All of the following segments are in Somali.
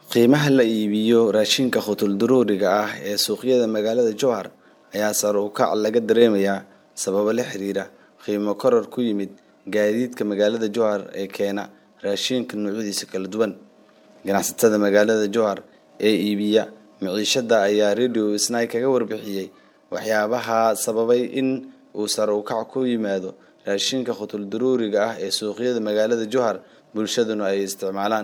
qiimaha la iibiyo raashinka khutuldaruuriga ah ee suuqyada magaalada jowhar ayaa sare u kac laga dareemayaa sababo la xiriira qiimo koror ku yimid gaadiidka magaalada jowhar ee keena raashinka noocyadiisa kala duwan ganacsatada magaalada jowhar ee iibiya miciishada ayaa radio snai kaga warbixiyey waxyaabaha sababay in uu sare u kac ku yimaado raashinka khutuldaruuriga ah ee suuqyada magaalada jowhar bulshaduna ay isticmaalaan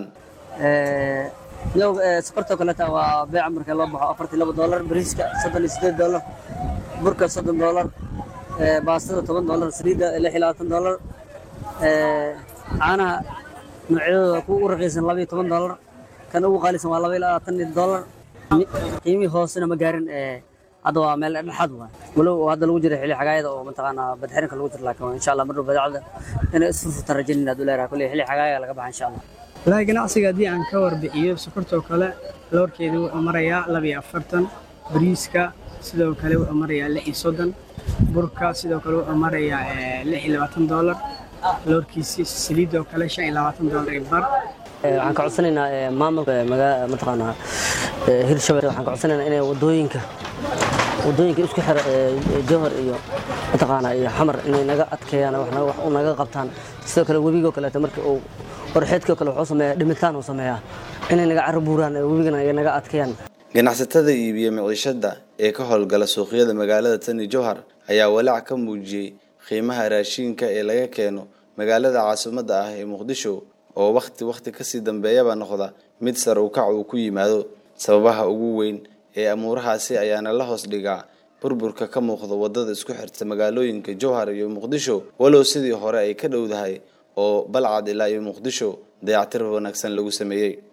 sokortoo kaleeta waa beeca marka loo baxo afartii laba doolar bariiska soddon iyo sideed doolar burka soddon doolar baastada toban doolar saliidda lix iyo labaatan doolar caanaha noocyadooda ku u raqiisan laba iyo toban doolar kan ugu qaalisan waa laba iyo labaatan doolar qiimihii hoosena ma gaarin hadda waa meel dhexaad waa walow hadda lagu jira xilli xagaayada oo mataqaanaa badxirinka lagu jiro laakiin insha allah marnhow badeecada inay isfurfurtaan rajaynayna haduu leeraha kulley xilli xagaaya laga baxa insha allah walahi ganacsiga haddii aan ka warbixiyo sokortoo kale loorkeedu wuxuu marayaa laba iyo afartan bariiska sidoo kale wuxuu marayaa lix iyo soddon burka sidoo kale wuxuu marayaa lix iyo labaatan doolar loorkiisi saliidoo kale shan iyo labaatan doolar iyo bar waxaan ka codsanaynaa maamulka mataqaanaa hirshabelle waxaan ka codsanaynaa inay wadooyinka wadooyinka isku xira jowhar iyo mataqaanaa iyo xamar inay naga adkeeyaan wax u naga qabtaan sidoo kale webigoo kaleeto marka uu qorxeedkoo kale wuxuu sameeyaa dhimitaan uu sameeyaa inay naga carabuuraan webigana ay naga adkeeyaan ganacsatada iibiya miciishada ee ka howlgala suuqyada magaalada tani jowhar ayaa walaac ka muujiyey qiimaha raashinka ee laga keeno magaalada caasimadda ah ee muqdisho oo wakhti wakhti kasii dambeeyaba noqda mid sare u kac uu ku yimaado sababaha ugu weyn ee amuurahaasi ayaana la hoos dhigaa burburka ka muuqda wadada isku xirta magaalooyinka jowhar iyo muqdisho walow sidii hore ay ka dhowdahay oo balcad ilaa iyo muqdisho dayactir wanaagsan lagu sameeyey